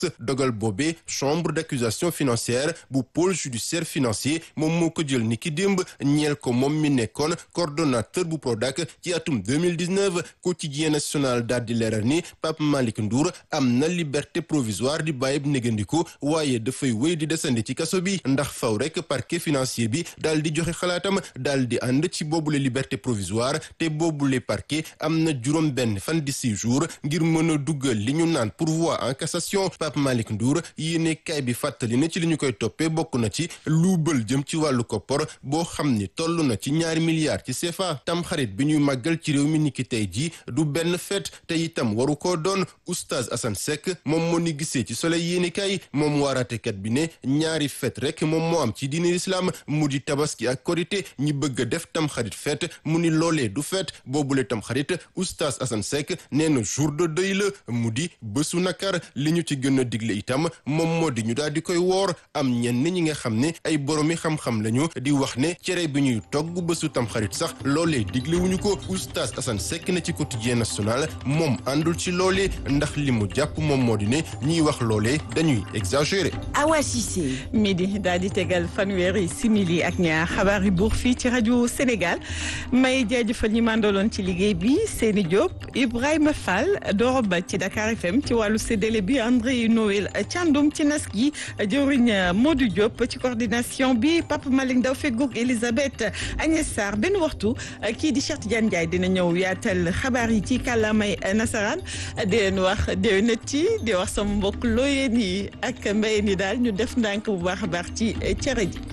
dogal boobee chambre d'accusation financière bu pôle judiciaire financier moom moo ko jël ni ki démb ñeel ko moom mi nekkoon coordonnateur bu Prodac ci atum 2019 quotidien national daal di leeral ni Pape Malick Ndour am na liberté provisoire di bàyyib négandiku waaye dafay wéy di desandi ci kaso bi ndax faw rek parquet financier bi daal di joxe xalaatam daal di ànd ci boobule liberté provisoire te boobule parquet am na juróom benn fan di six jours ngir mën a duggal li ñu naan pourvoi en cassation Pape Malick Ndour yéene kaay bi fàttali ne ci li ñu koy toppee bokk na ci luubal jëm ci wàllu koppor boo xam ni toll na ci ñaari milliards ci CFA tam xarit bi ñuy màggal ci réew mi niki tey ji du benn fête te itam waru koo doon oustaz Assane Seck moom moo ni gisee ci soleil yéene kaay moom waaraatekat bi ne ñaari fête rek moom moo am ci diine islam mu di tabaski ak korité ñi bëgg a def tam xarit fête mu ni loolee du fête boobule tam xarit oustaz Assane Seck nee na jour de deuil la mu di bésu nakar li ñu ci gën a digle itam moom moo di ñu daal di koy woor am ñenn ñi nga xam ne ay boromi xam-xam lañu di wax ne cere bi ñuy togg bésu tam xarit sax loolee digle wuñu ko oustaz Assane Seck na ci quotidien national moom àndul ci loolee ndax li mu jàpp moom moo di ne ñiy wax loolee dañuy exagérer. Awa Cissé. midi daal di tegal fanweeri simili ak ñaar xabaar yi buur fii ci rajo Sénégal may jaajëfal ñi mandaloon ci liggéey bi Seni Diop Ibrahima Fall Doro Ba ci Dakar FM ci wàllu séddale bi André Noël Thiandoum ci nas gi jëwriñ Modou Diop ci coordination bi Papa Malick Ndaw feggoog Elisabeth Agnès Sarr benn waxtu kii di Cheikh Tidiane Ndiaye dina ñëw yaatal xabaar yi ci kàllaamay nasaraan di leen wax déwénati di wax sama mbokk looyeen yi ak mbayeen yi daal ñu def ndànk bu baax a baax ci cere ji